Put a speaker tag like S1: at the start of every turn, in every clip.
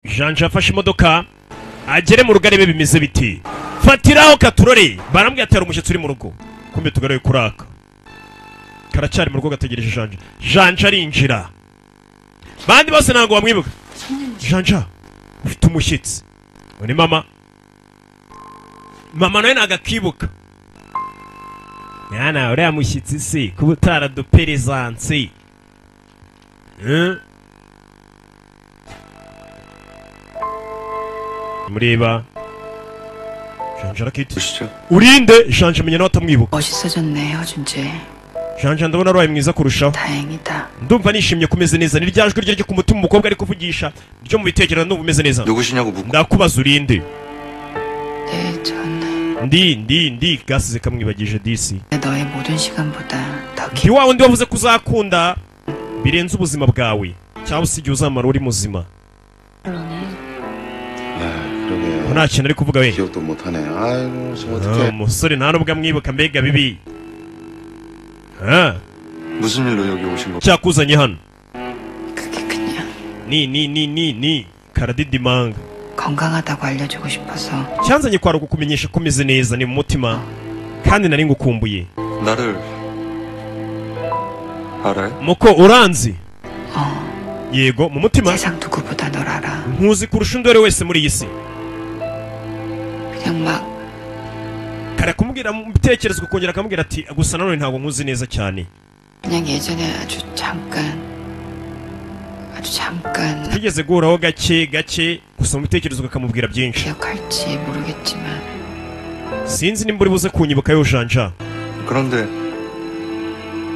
S1: janja afashe imodoka agere mu rugo arebe bimeze biti fatiraho katurore barambwira atera umushyitsi uri mu rugo kumbe tugaruye kuraka karacyari mu rugo gategereje janja janja arinjira bandi bose ntabwo bamwibuka janja ufite umushyitsi uri mama mama nawe ntabwo akibuka mwana uriya mushyitsi se kuba utaraduperezansi Eh? mureba janja arakiti
S2: 보시죠.
S1: urinde janja amenya nawe atamwibuka
S3: 멋있어졌네 허준재
S1: janja ndabona ari mwiza kurushaho
S3: 다행이다
S1: ndumva nishimye kumeze neza ni rya jwi rye ryo ku mutima umukobwa ari kuvugisha ryo mu bitekerezo ndumva umeze neza
S2: 누구시냐고 묻고
S1: ndakubaza urinde
S3: 내전
S1: ndi ndi ndi gasize kamwibagije disi
S3: 너의 모든 시간보다 더
S1: ndi wa wundi wavuze ko uzakunda birenze ubuzima bwawe cyangwa se igihe uzamara uri muzima
S3: 기쁘네
S2: 아 그러게요.
S1: nta kintu ari kuvuga we
S2: 기억도 못하네. 아이고 지금
S1: Ah,
S2: 어떡해.
S1: umusore nta nubwo amwibuka mbega bibi Ah,
S2: 무슨 일로 여기 오신 거?
S1: icyakuzanye hano
S3: 그게 그냥
S1: ni ni ni ni ni karadidimanga
S3: 건강하다고 알려주고 싶어서
S1: cyanzanye kwari ukukumenyesha ko umeze neza ni mu mutima kandi nari ngukumbuye
S2: 나를 알아요?
S1: muko uranzi
S3: 어
S1: yego mu mutima
S3: 세상 누구보다 널 알아
S1: nkuzi kurusha undi uwo ari we wese muri iyi si
S3: 그냥 막
S1: kare kumubwira mu bitekerezo ukongera akamubwira ati gusa nanone ntabwo nkuzi neza cyane
S3: 그냥 예전에 아주 잠깐 아주 잠깐
S1: tigeze guhuraho gake gake gusa mu bitekerezo ukamubwira byinshi
S3: 기억할지 모르겠지만
S1: sinzi nimba uri buze kunyibuka yujanja
S2: 그런데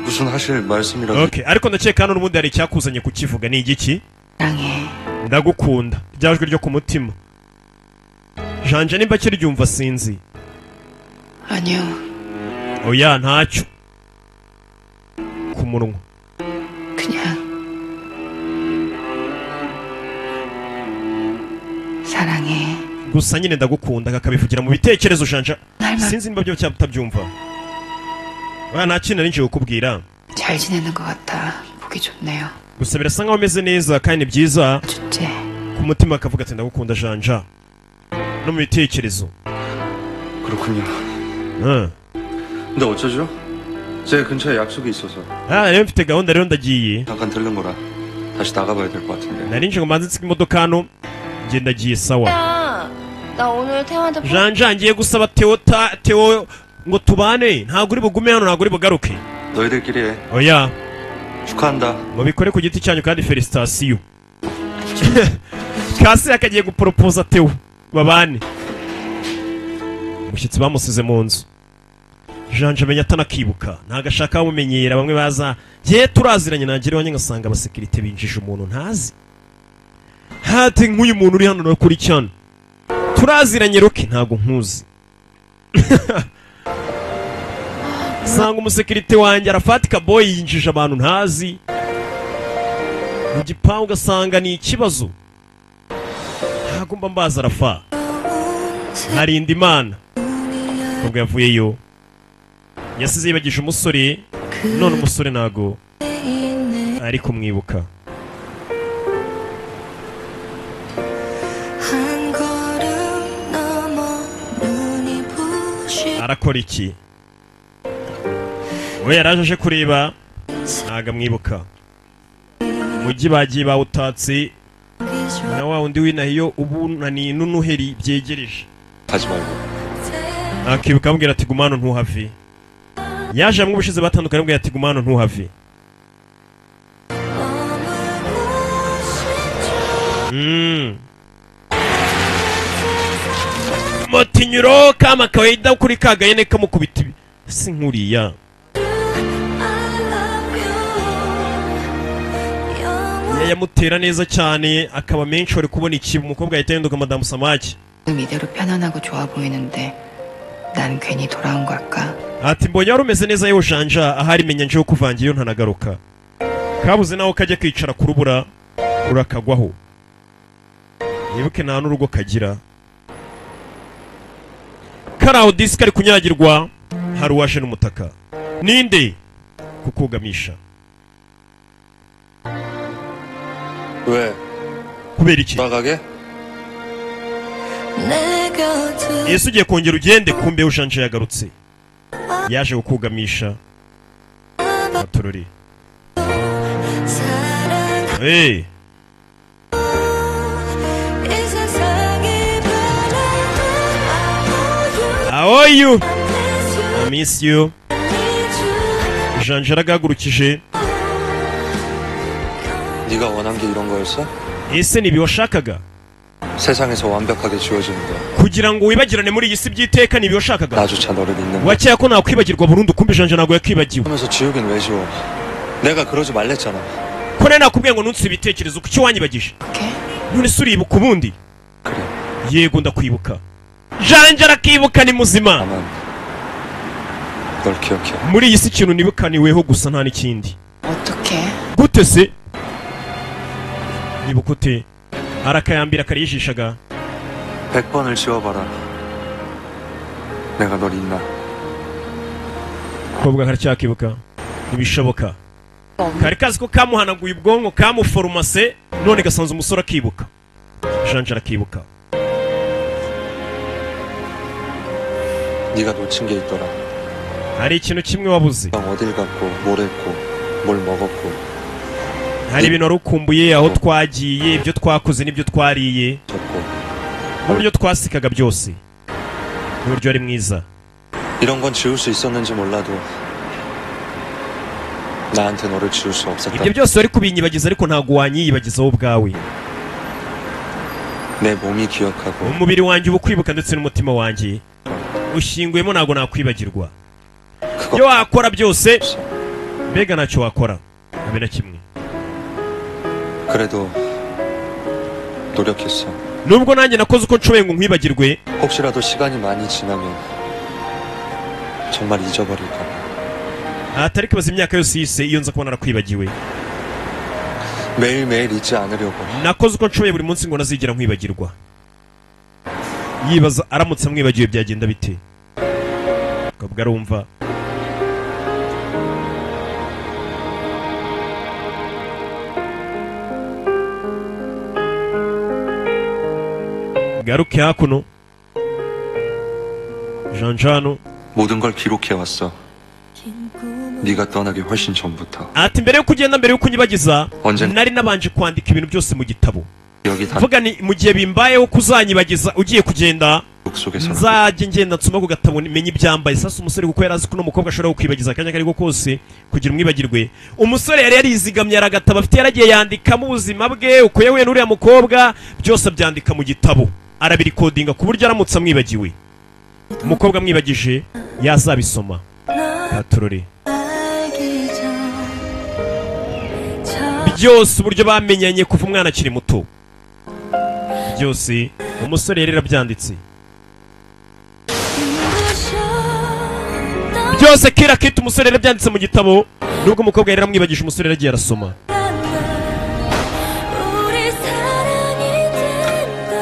S2: 무슨 하실 말씀이라도
S1: okay. ariko ndakeka hano n'ubundi hari icyakuzanye kukivuga ni igiki
S3: 사랑해
S1: ndagukunda rya jwi ryo ku mutima janja nimba kiryumva sinzi
S3: 아니요
S1: oya ntacyo ku munwa
S3: 그냥 사랑해
S1: gusa nyine ndagukunda kakabivugira mu bitekerezo janja
S3: 날만
S1: sinzi nimba byo utabyumva oya nta kintu nari ngiye kukubwira
S3: 잘 지내는 것 같아. 보기 좋네요.
S1: gusa birasa nkaho umeze neza kandi ni byiza
S3: 주제
S1: ku mutima akavuga ati ndagukunda janja no mu bitekerezo
S2: 그렇군요.
S1: Ah.
S2: 근데 어쩌죠? 제 근처에 약속이 있어서
S1: Ah, rero mfite gahunda rero ndagiye
S2: 잠깐 들른 거라 다시 나가봐야 될 것 같은데.
S1: nari nje ngo mbanze nsige imodoka hano njye ndagiye sawa
S4: 야, 나 오늘 태화한테 포...
S1: janja ngiye gusaba teo ta teo ngo tubane ntabwo uri bugume hano ntabwo uri bugaruke
S2: 너희들끼리 해.
S1: oya
S2: 축하한다.
S1: mubikore ku giti cyanyu kandi felicitasiyo kasi akagiye guporopoza teo babane umushyitsi bamusize mu nzu janja amenya atanakibuka ntabwo ashaka bamumenyera bamwe baza ye turaziranye nagira iwanjye ngasanga abasekirite binjije umuntu ntazi hati nk'uyu muntu uri hano na kuri cyane turaziranye ruke ntabwo nkuzi sanga umusekirite wanjye arafatika boy yinjije abantu ntazi mu gipangu ugasanga ni ikibazo ntabwo mba mbaza arafa nkarinda imana nubwo yavuyeyo yasize yibagije umusore none umusore ntago ari kumwibuka
S5: 한 걸음 넘어 눈이 부신
S1: arakora iki we yaraje aje kureba ntago amwibuka umujyi bagiye bawutatse
S5: 기절
S1: na wa wundi w'inahiyo ubunani n'unuheri byegereje
S2: 가지 말고.
S1: akibuka amubwira ati gumano ntuhave yaje hamwe ubushize batandukanye amubwira ati gumano ntuhave
S5: 머무고 싶죠
S1: Mm. motinyuro kama kawaida kuri kagayene kamukubita ibi- si nkuriya
S5: I love you 영원
S1: yamutera neza cyane akaba menshi wari kubona iki umukobwa yahita yenduka madamu samaki
S3: 지금 이대로 편안하고 좋아 보이는데 난 괜히 돌아온 걸까?
S1: ati mbonye wari umeze neza yewe janja ahari menya njewe kuvangiye iyo ntanagaruka kabuze nawe kajya kicara ku rubura urakagwaho yibuke nta n'urugo kagira kari aho disike ari kunyagirwa hari uwaje n'umutaka ninde kukugamisha
S2: 왜
S1: kubera iki
S2: 돌아가게?
S5: 내 곁을
S1: yesu ugiye kongera ugende kumbe ushanje yagarutse yaje kukugamisha abaturori
S5: 사랑하고
S1: hey,
S5: 이 세상이 바랄 때
S1: how are you
S5: 아무 유
S1: I miss you
S5: 주
S1: janje yaragahagurukije
S2: 네가 원한 게 이런 거였어?
S1: ese ni ibi washakaga
S2: 세상에서 완벽하게 지워지는 거야.
S1: kugira ngo wibagirane muri iyi si by'iteka ni ibi washakaga
S2: 나조차 너를 잊는 거야.
S1: wakeya ko nakwibagirwa burundu kumbe janje ntabwo yakwibagiwe
S2: 하면서 지우긴 왜 지워? 내가 그러지 말랬잖아.
S1: ko nawe nakubwiye ngo nunsi ibitekerezo kuki wanyibagije
S3: 그렇게?
S1: none se uribuka ubundi
S2: 그래.
S1: yego ndakwibuka janje arakibuka ni muzima
S2: 다만 널 기억해.
S1: muri iyi si ikintu nibukaniweho gusa nta n'ikindi
S3: 어떻게?
S1: gute se nibuka ute arakayambira kariyijishaga
S2: 100번을 지워봐라. 내가 널 잊나?
S1: kobwa karacyakibuka ntibishoboka kari kazi ko kamuhanaguye ubwonko kamuforomase none gasanze umusore akibuka janje arakibuka
S2: 네가 놓친 게 있더라.
S1: hari ikintu kimwe wabuze
S2: 넌 어딜 갔고 뭘 했고 뭘 먹었고
S1: hari ibintu wari ukumbuye aho twagiye ibyo twakoze n'ibyo twariye
S2: 졌고
S1: n'uburyo twasikaga byose n'uburyo ari mwiza
S2: 이런 건 지울 수 있었는지 몰라도 나한테 너를 지울 수 없었다.
S1: ibyo byose wari kubinyibagiza ariko ntabwo wanyiyibagiza wowe ubwawe
S2: 내 몸이 기억하고
S1: umubiri wanjye uba ukwibuka ndetse n'umutima wanjye ushinguyemo ntabwo nakwibagirwa
S2: 그거
S1: ibyo wakora byose
S2: 없어.
S1: mbega ntacyo wakora habe na kimwe
S2: 그래도 노력했어.
S1: nubwo nanjye nakoze uko nshoboye ngo nkwibagirwe
S2: 혹시라도 시간이 많이 지나면 정말 잊어버릴까.
S1: ahatari kwibaza imyaka yose yise iyo nza kubona narakwibagiwe
S2: 매일매일 잊지 않으려고.
S1: nakoze uko nshoboye buri munsi ngo ntazigera nkwibagirwa yibaza aramutse amwibagiwe byagenda bite akavuga arumva garuke hakuno janjano
S2: 모든 걸 기록해왔어.
S5: 긴 꿈을
S2: 네가 떠나기 훨씬 전부터.
S1: ati mbere yo kugenda mbere yo kunyibagiza
S2: Onje-
S1: nari nabanje kwandika ibintu byose mu gitabo
S2: 여기 다
S1: vuga ni mu gihe bimbayeho kuzanyibagiza ugiye kugenda
S2: 기록 속에서
S1: nzajye ngenda nsoma ku gatabo menye ibyambaye sasa umusore kuko yari azi ko uno mukobwa ashobora kukwibagiza akanya akari ko kose kugira umwibagirwe umusore yari yarizigamye hari agatabo afite yaragiye yandikamo ubuzima bwe uko yahuye n'uriya mukobwa byose abyandika mu gitabo arabirikodinga ku buryo aramutse amwibagiwe umukobwa amwibagije yazabisoma
S5: 널
S1: aturore
S5: 알기 전 처음
S1: byose uburyo bamenyanye kuva umwana akiri muto byose umusore yari yarabyanditse
S5: 부셨던
S1: byose kira kiti umusore yari yarabyanditse mu gitabo nubwo umukobwa yari yaramwibagije umusore yaragiye arasoma
S5: 날 우리 사랑이 된다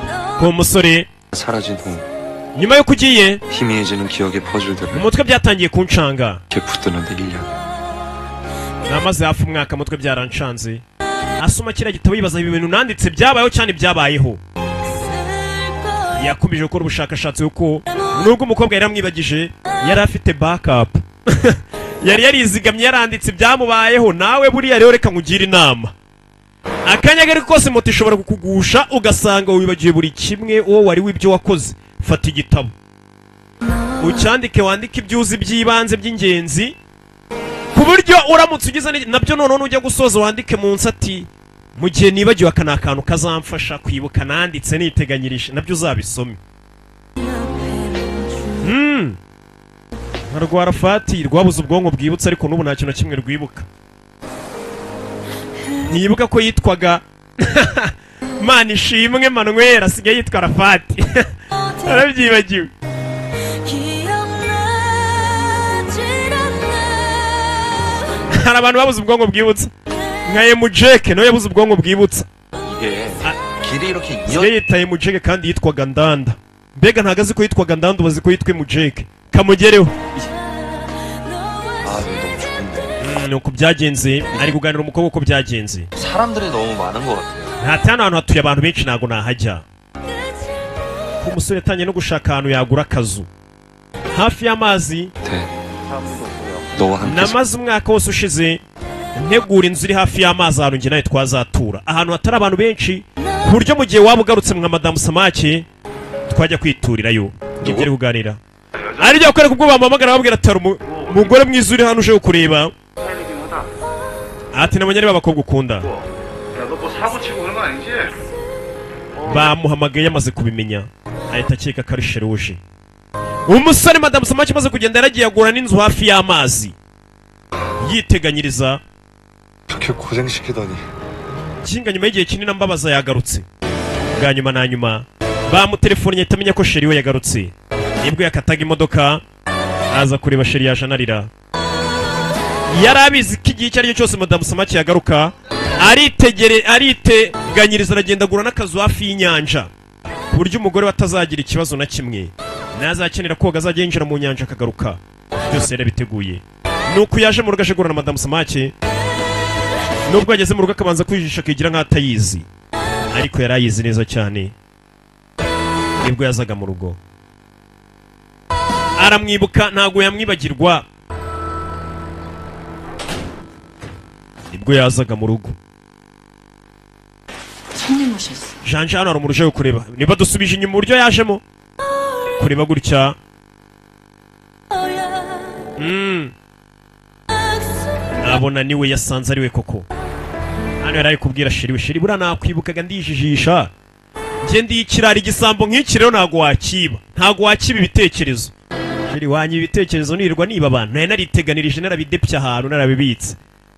S5: 나
S1: ku musore
S2: 사라진 후
S1: nyuma y'uko ugiye
S2: 희미해지는 기억의 퍼즐들을
S1: mu mutwe byyatangiye kuncanga
S2: 이렇게 붙드는데 1년.
S1: namaze hafi umwaka mutwe byarancanze asoma kiriya gitabo yibaza ibi bintu nanditse byabayeho cyane byabayeho
S5: 너쓸 거야
S1: yakomeje gukora ubushakashatsi kuko nubwo umukobwa yari amwibagije yari afite backup yari yarizigamye yaranditse ibyamubayeho nawe buriya rero reka nkugire inama akanya kari kose moto ishobora kukugusha ugasanga wibagiwe buri kimwe uwo wari w'ibyo wakoze fata igitabo ucyandike wandike ibyo uzi by'ibanze by'ingenzi ku buryo uramutse ugize ni- nabyo noneho nujya gusoza wandike munsi ati mu gihe nibagiwe aka ni akantu kazamfasha kwibuka nanditse niteganyirije nabyo uzabisome Hmm. nka rwarafati rwabuze ubwonko bwibutsa ariko n'ubu nta kintu na kimwe rwibuka ntiyibuka ko yitwaga mana ishimwe manwera asigaye yitwa rafati arabyibagiwe
S5: 기억나질 않나
S1: hari abantu babuze ubwonko bwibutsa nka emujeke nawe yabuze ubwonko bwibutsa
S2: 이게 길이 이렇게 이어
S1: asigaye yitaye emujeke kandi yitwaga ndanda mbega ntago azi ko yitwaga ndanda ubazi ko yitwa emujeke kamugereho
S2: 아,
S5: 너와
S2: 너무 좋은데.
S1: ni uko byagenze ari kuganira umukobwa uko byagenze
S2: 사람들이 너무 많은 것 같아요.
S1: ntati hano hantu hatuye abantu benshi ntabwo nahajya umusore yatangiye no gushaka ahantu yagura akazu hafi y'amazi
S2: 너와 함께
S1: namaze umwaka wose ushize ntegura inzu iri hafi y'amazi ahantu njye nawe twazatura ahantu hatari abantu benshi ku buryo mu gihe waba ugarutse mwa madamu samake twajya kwiturirayo ibyo ari kuganira ari byo kubera ko ubwo bamuhamagara babwira ati "Hari umu- umugore mwiza uri hano uje kukureba ati nabonye areba abakobwa ukunda
S2: 야너 뭐 사고 치고 그런 거 아니지?
S1: bamuhamagaye yamaze kubimenya ahita akeka ko ari sheruje umusore madamu samake amaze kugenda yaragiye agura n'inzu hafi y'amazi yiteganyiriza
S2: 그렇게 고생시키다니
S1: kinga nyuma y'igihe kinini ambabaza yagarutse bwa nyuma na nyuma bamutelefonnye ahita amenya ko sheri we yagarutse nibwo yakataga imodoka aza kureba sheri yaje anarira yari abizi ko igihe icyo ari cyo cyose madamu samake yagaruka aritegere ariteganyiriza aragenda agura n'akazu hafi y'inyanja ku buryo umugore we atazagira ikibazo na kimwe nazakenera koga azajya yinjira mu nyanja akagaruka byose yarabiteguye nuko yaje mu rugo aje guhura na madamu samake nubwo yageze mu rugo akabanza kwijisha akigira nk'atayizi ariko yari ayizi neza cyane nibwo yazaga mu rugo aramwibuka ntabwo yamwibagirwa nibwo yazaga mu rugo
S3: 손님 오셨어.
S1: janje hano hari umuntu uje kureba niba dusubije inyuma uburyo yajemo kureba gutya mm. abona niwe yasanze ari we koko hano yari ari kubwira shiri we shiri buriya nakwibukaga ndijijisha njye ndi ikirari igisambo nk'iki rero ntabwo wakiba ntabwo wakiba ibitekerezo shiri wanyu ibitekerezo nirirwa niba abantu nari nariteganirije narabidepye ahantu narabibitse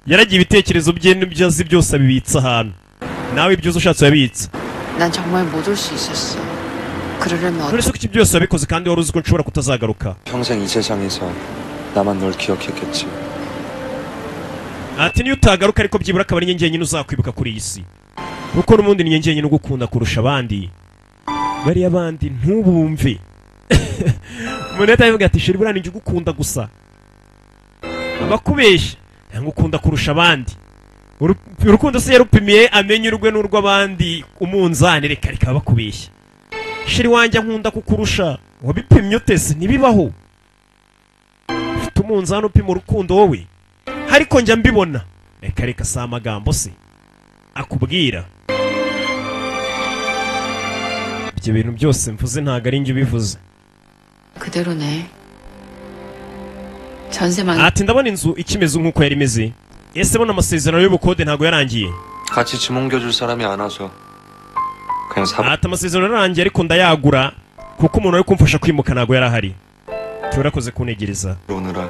S1: yaragiye ibitekerezo bye n'ibyo azi byose abibitse ahantu nawe ibyo uzi ushatse urabitsa
S3: 난 정말 못 올 수 있었어. 그러려면
S1: none
S3: 어떻게
S1: se ko iki byose wabikoze kandi wari uzi ko nshobora kutazagaruka
S2: 평생 이 세상에서 나만 널 기억했겠지
S1: ati niyo utagaruka ariko byibura akaba ari njye njyenyine uzakwibuka kuri iyi si kuko n'ubundi ni njye njyenyine ugukunda kurusha abandi bariya abandi ntubumve umuntu ahita avuga ati shira buriya ninjye ugukunda gusa abakubeshya ntabwo ukunda kurusha abandi Uru- urukundo se yarupimiye amenye urwe n'urw'abandi umunzani reka reka bakubeshya shiri wanjye nkunda kukurusha wabipimye utese ntibibaho ufite umunzani upima urukundo wowe ariko njya mbibona reka reka si amagambo se akubwira ibyo bintu byose mvuze ntabwo ari njye ubivuze
S3: 그대로네. 전세만
S1: ati ndabona inzu ikimeze nk'uko yari imeze ese bona amasezerano y'ubukode ntabwo yarangiye
S2: 같이 짐 옮겨줄 사람이 안 와서 그냥 사버
S1: ati amasezerano yarangiye ariko ndayagura kuko umuntu wari kumfasha kwimuka ntabwo yari ahari turakoze kunegereza
S2: 오느라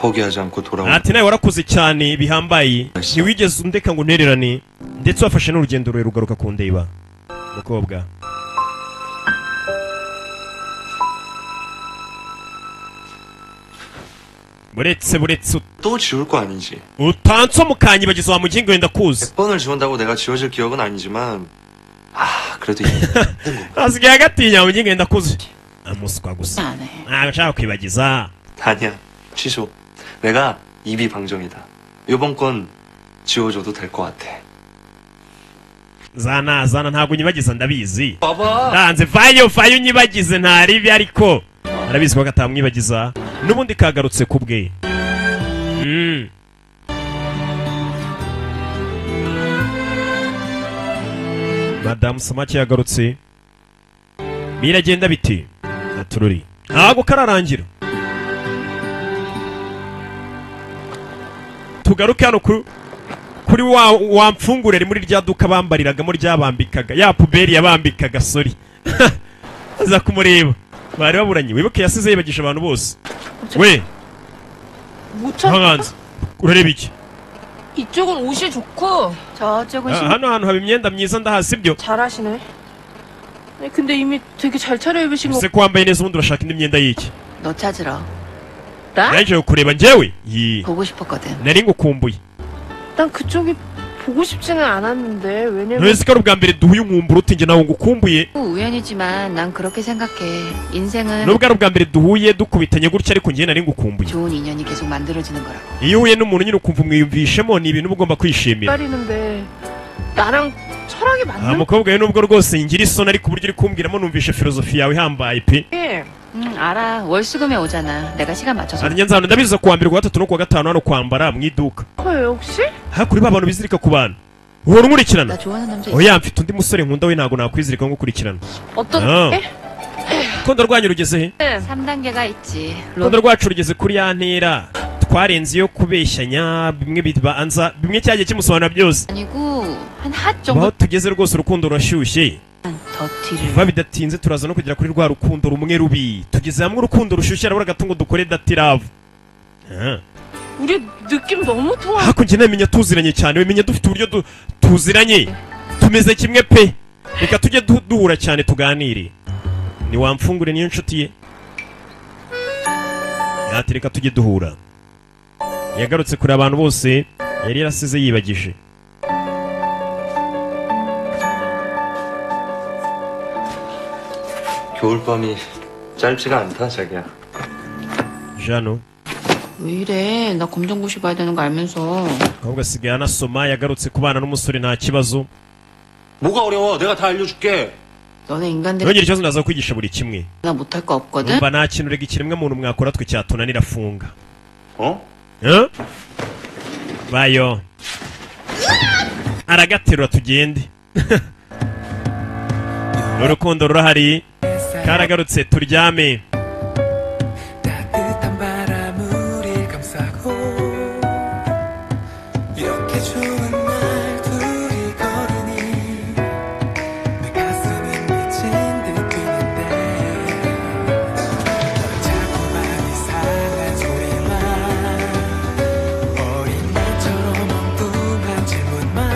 S2: 포기하지 않고 돌아온
S1: ati nawe warakoze cyane bihambaye ntiwigeze undeka ngo untererane ndetse wafashe n'urugendo rurerure ugaruka kundeba mukobwa buretse buretse ut-
S2: 또 지울 거 아니지
S1: utansomukanyibagiza wa mugingo wenda kuzi
S2: 100번을 지운다고 내가 지워질 기억은 아니지만 아 그래도 이-
S1: asigaye agatinya wa mugingo wenda kuzi amuswa gusa
S3: 안 해.
S1: ntabwo nshaka kwibagiza
S2: 아니야 취소 내가 입이 방정이다 요번 건 지워줘도 될 것 같아
S1: zana zana ntabwo unyibagiza ndabizi
S2: 봐봐
S1: ntanze vayo vayo unyibagize ntaribi ariko arabizi ko katamwibagiza n'ubundi kagarutse ku bwe Mm. madamu samake yagarutse biragenda biti natururi ntabwo kararangira tugaruke hano ku kuri wa, wa mfungure ari muri rya duka bambariragamo ryabambikaga ya puberi yabambikaga sori aza kumureba bari baburanye wibuke yasize yibagisha abantu bose we hanze urareba iki
S5: 이쪽은 옷이 좋고
S1: Ah,
S5: 저쪽은
S1: hano hantu haba imyenda myiza ndahazi ibyo
S5: 잘하시네 아니, 근데 이미 되게 잘 차려입으신 거
S1: ese ko wambaye neza ubundi urashaka indi myenda y'iki
S3: 너 찾으러
S1: naje kureba njyewe Yii.
S3: 보고 싶었거든.
S1: nari ngukumbuye
S5: 난 그쪽이 보고 싶지는 않았는데 왜냐면
S1: ntuzi ko ari ubwa mbere duhuye umwumbura uti njye nawe ngukumbuye
S3: 우연이지만 난 그렇게 생각해. 인생은
S1: nubwo ari ubwa mbere duhuye dukubitanye gutya ariko njye nari ngukumbuye
S3: 좋은 인연이 계속 만들어지는 거라고.
S1: iyo uhuye n'umuntu nyine ukumva umwiyumvishemo ni ibintu uba ugomba kwishimira
S5: 기다리는데 나랑 철학이
S1: 아
S5: 맞는
S1: mukobwa we nubwo rwose ngira isoni ariko uburyo uri kumbwiramo numvishe filozofi yawe ihambaye pe
S5: 게
S3: 응, 알아. 월수금에 오잖아. 내가 시간 맞춰서.
S1: arya nzano ndabizi kuwa mbere kuwa gatatu no kuwa gatanu hano kwambara mu iduka
S5: 커요 혹시?
S1: hakuri ba bantu bizirika ku bantu uhora
S3: 나
S1: unkurikirana
S3: 좋아하는 남자 있어.
S1: oya mfite undi musore nkunda we ntabwo nakwizirika nko gukurikirana
S5: 어떤
S1: 어.
S5: 게?
S1: urukundo rwanyu rugeze he
S3: 3단계가 있지. 로...
S1: urukundo rwacu rugeze kuri ya ntera twarenze iyo kubeshyanya bimwe bibanza bimwe cyagiye kimusobanura byose
S3: 아니고 한
S1: aho
S3: 핫 정도
S1: tugeze rwose urukundo rurashyushye
S3: 더티를.
S1: vuba bidatinze turaza no kugera kuri rwa rukundo rumwe rubi tugeze hamwe urukundo rushyushye arabura agatungo dukore datiravu Ah.
S5: 우리 느낌 너무 좋아
S1: hakurya namenya tuziranye cyane wemenya dufite uburyo du- tuziranye tumeze kimwe pe reka tujye du- duhura cyane tuganire ntiwamfungure niyo nshuti ye yati reka tujye duhura yagarutse kure abantu bose yari yarasize yibagije
S2: 겨울밤이 짧지가 않다, 자기야.
S1: jano
S3: 왜 이래? 나 검정고시 봐야 되는 거 알면서.
S1: ahubwo asigaye anasoma yagarutse kubana n'umusore nta kibazo
S2: 뭐가 어려워? 내가 다 알려줄게.
S3: 너네 인간들
S1: nongera ikibazo ndaza kwigisha buri kimwe
S3: 나 못할 거 없거든.
S1: numva nta kintu rega ikiremwa muntu mwakora twe cyatunanira funga
S2: 어?
S1: Huh? bayo aragaterura tugende urukundo rurahari karagarutse turyame
S6: 따뜻한 바람 우릴 감싸고 이렇게 추운 날 둘이 걸으니 내 가슴은 미친 듯 뛰는데 넌 자꾸만 이상한 소리만 어린 날처럼 엉뚱한 질문만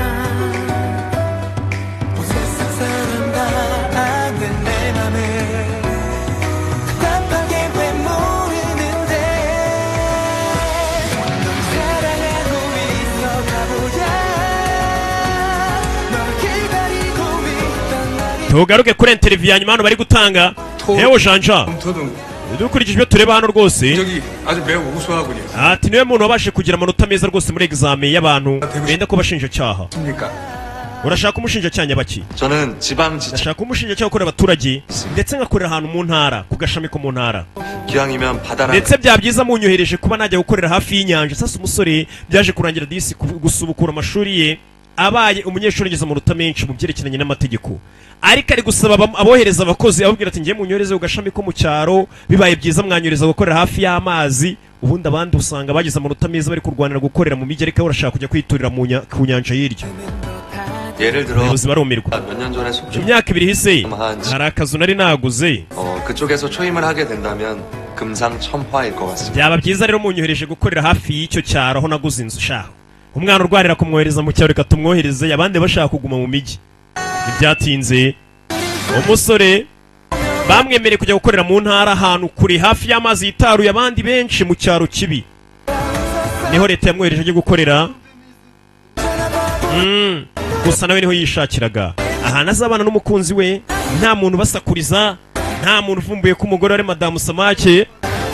S6: 온 세상 사람 다 아는 내 맘을 답답하게 왜 모르는데 널 사랑하고 있어 바보야 널 기다리고 있던 날이
S1: tugaruke kuri interview ya nyuma hano bari gutanga ewo janja
S7: 토동
S1: dukurikije ibyo tureba hano rwose
S7: 적이 아주 매우 우수하군요.
S1: ati niwe muntu wabashe kugira amanota meza rwose muri examen y'abantu benda ko bashinjacyaha
S7: 그러니까
S1: urashaka umushinjacyaha nyabaki
S2: 저는 지방지청
S1: ndashaka umushinjacyaha ukorera abaturage ndetse ngakorera ahantu mu ntara ku gashami ko mu ntara
S2: 기왕이면 바다랑
S1: ndetse bya byiza munyohereje kuba najya gukorera hafi y'inyanja sasa umusore byaje kurangira disi ku- gusubukura amashuri ye abaye umunyeshuri ngeze amanota menshi mu byerekeranye n'amategeko ariko ari gusaba abam- abohereza abakozi ababwira ati ngiye munyohereze ku gashami ko mu cyaro bibaye byiza mwanyohereza gukorera hafi y'amazi ubundi abandi usanga bagize amanota meza bari kurwanira gukorera mu mijyi ariko we urashaka kujya kwiturira mu nya- ku nyanja hirya
S2: 예를 들어
S1: abayobozi barumirwa
S2: 몇 년 전에 속초
S1: mu myaka ibiri hise
S2: Umuhanzi.
S1: hari akazu nari naguze
S2: 어, 그쪽에서 초임을 하게 된다면 금상첨화일 것 같습니다.
S1: byaba byiza rero munyohereje gukorera hafi y'icyo cyaro aho naguze inzu shaho umwana urwarira kumwohereza mu cyaro reka tumwohereze abandi bashaka kuguma mu mijyi ntibyatinze umusore bamwemereye kujya gukorera mu ntara ahantu kure hafi y'amazi yitaruye abandi benshi mu cyaro kibi niho leta yamwohereje ajya gukorera Mm, gusa nawe niho yishakiraga ahantu azabana n'umukunzi we nta muntu ubasakuriza nta muntu uvumbuye ko umugore ari madamu samake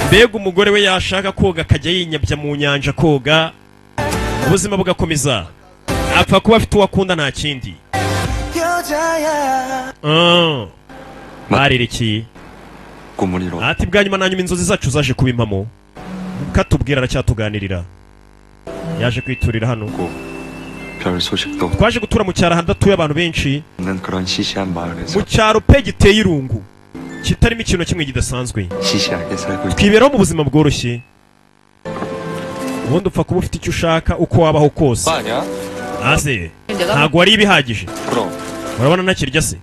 S1: mbega umugore we yashaka koga akajya yinyabya mu nyanja koga ubuzima bugakomeza apfa kuba afite uwo akunda nta kindi
S6: 여자야
S1: Ah, barerekeye
S2: 고문이로
S1: ati bwa nyuma na nyuma inzozi zacu zaje kuba impamo katubwira aracyatuganirira yaje kwiturira hano
S2: 별 소식도
S1: twaje gutura mu cyaro ahantu adatuye abantu benshi
S2: 없는 그런 시시한 마을에서
S1: mu cyaro pe giteye irungu kitarimo ikintu na kimwe kidasanzwe
S2: 시시하게 살고 있다.
S1: twiberaho mu buzima bworoshye ubundi upfa kuba ufite icyo ushaka uko wabaho kose
S2: 아니야?
S1: ase
S3: 내가
S1: ntabwo wari ibihagije
S2: 그럼.
S1: urabona ntakirya se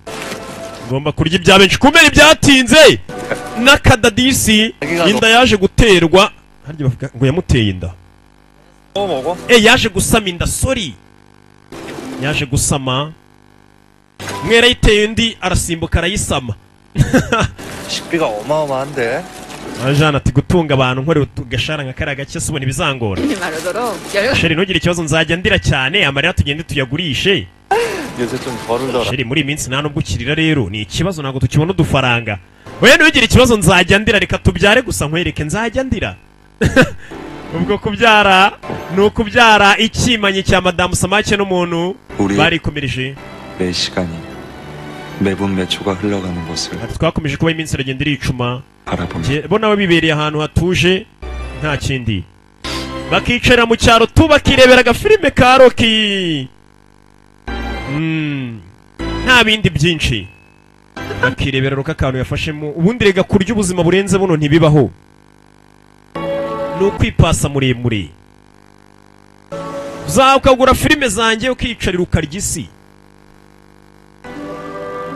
S1: ngomba kurya ibya benshi kumera ibyatinze n'akadadisi inda yaje guterwa harya bavuga ngo yamuteye inda
S2: 또 먹어?
S1: e yaje gusama inda sori yaje gusama umwe yarayiteye undi arasimbuka arayisama
S2: 식비가 어마어마한데.
S1: ajana ati gutunga abantu nkorera utu- gashara nka kariya gake subona ibizangora
S3: 하지 말도록 열려.
S1: sheri ntugire ikibazo nzajya ndira cyane amarira tugende tuyagurishe
S2: 요새 좀 거르더라.
S1: sheri muri iyi minsi nta nubwo ukirira rero ni ikibazo ntabwo tukibona udufaranga we ntugire ikibazo nzajya ndira reka tubyare gusa nkwereke nzajya ndira ubwo kubyara ni ukubyara ikimanyi cya madamu samake n'umuntu
S2: 우리
S1: barikomereje
S2: 매 시간이 매분 매 초가 흘러가는 것을
S1: ati twakomeje kuba iminsi iragenda iricuma
S2: 바라봅니다.
S1: Jye- bo nabo bibereye ahantu hatuje nta kindi bakicara mu cyaro tu bakirebera agafilime ka roki Mm, nta bindi byinshi bakirebera roka akantu yafashemo ubundi rega kurya ubuzima burenze buno ntibibaho ni ukwipasa muremure uzaha ukagura filime zanjye ukiyicarira ukarya isi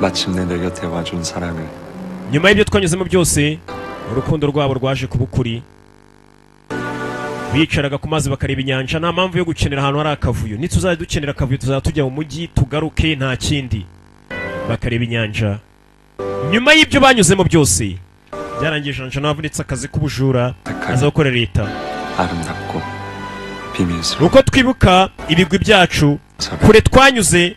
S2: 마침내 내 곁에 와준 사랑을
S1: nyuma y'ibyo twanyuzemo byose urukundo rwabo rwaje kuba ukuri bicaraga ku mazi bakareba inyanja nta mpamvu yo gukenera ahantu hari akavuyo nituzajya dukenera akavuyo tuzajya tujya mu mujyi tugaruke nta kindi bakareba inyanja nyuma y'ibyo banyuzemo byose byarangiye janja n'abavunitse akazi k'ubujura aza
S2: 택하여
S1: gukora leta
S2: 아름답고
S1: ni
S2: 비밀스러운
S1: uko twibuka ibigwi byacu
S2: 사랑
S1: kure twanyuze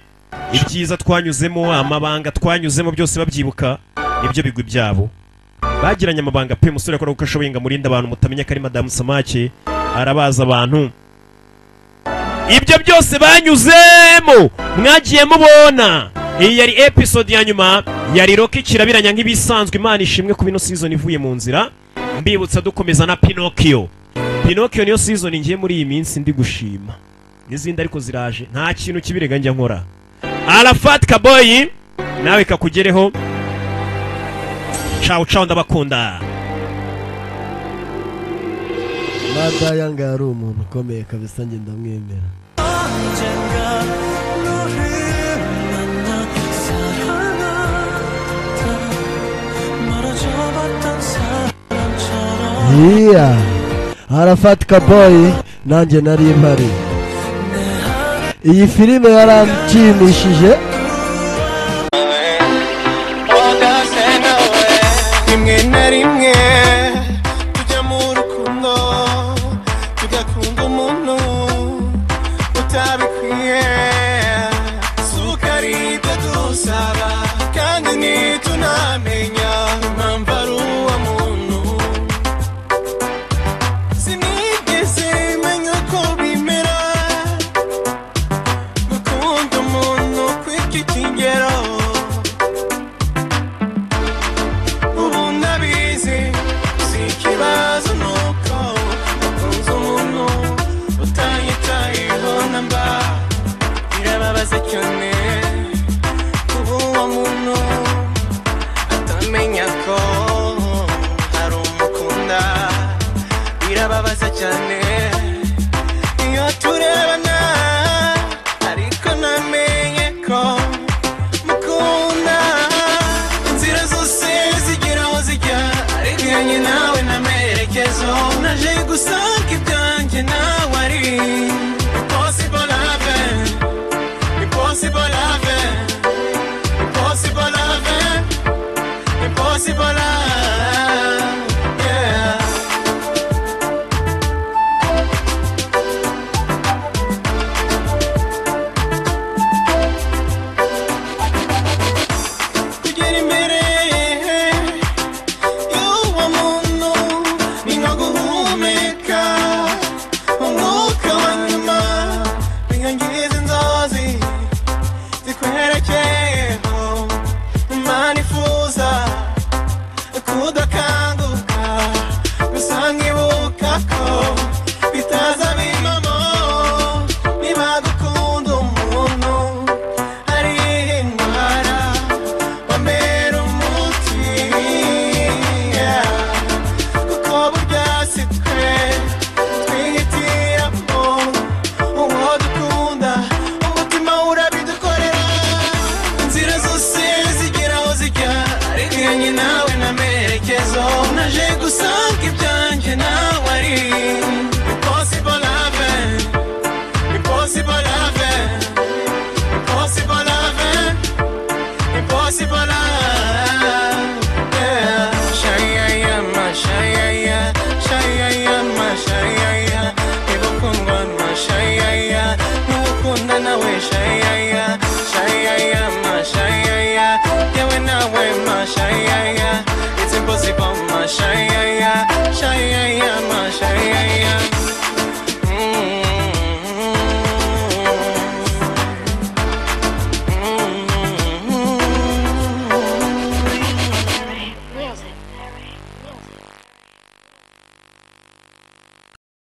S1: ibyiza twanyuzemo amabanga twanyuzemo byose babyibuka nibyo bigwi byabo bagiranye amabanga pe musore akora uko ashoboye ngo amurinde abantu mutamenya ko ari madamu samake arabaza abantu ibyo byose banyuzemo mwagiye mubona iyi yari episode ya nyuma yari roki kirabiranya nk'ibisanzwe imana ishimwe ku bino season ivuye mu nzira mbibutsa dukomeza na pinocchio pinocchio niyo season ngiye muri iyi minsi ndi gushima n'izindi ariko ziraje nta kintu kibirega njya nkora arafat kaboyi nawe kakugereho cawu cawu ndabakunda
S7: mada yanga yari umuntu ukomeye kabisa njye ndamwemera
S6: 언젠가 너를 만나 사랑하다 멀어져봤던 사람처럼
S7: iya arafat kaboyi nanjye nari mpari iyi filime yaranshimishije
S6: rimwe na rimwe tujya mu rukundo tugakunda umuntu utabikwiye suka ari ibyo dusaba kandi ntitunamenya impamvu ari uwo muntu sinigeze menya ko bimera gukunda umuntu kw'iki kigero ubu ndabizi si ikibazo ni uko ukunze umuntu utanyitayeho na mba birababaza cyane ubu uwo muntu atamenya ko hari umukunda birababaza cyane iyo turebana ariko namenye ko mukunda inzira zose zigira aho zijya ariko iyanjye nawe n'amerekezo naje gusanga ibyanjye nawe ari impossible love impossible love impossible love impossible love yeah kugera imbere y'uwo muntu ni nko guhumeka umwuka wa nyuma bikangiza inzozi zikwerekeyeho imana ifuza kudakanguka gusa nkibuka ko bitaza bimamo niba gukunda umuntu ari indwara wamera umuti yeah. kuko burya si twe twihitiramo uwo dukunda umutima urabidukorera inzira zose zigira aho zijya ariko iyanjye nawe n'amerekezo naje gusanga ibyanjye nawe ari impossible love impossible love impossible love impossible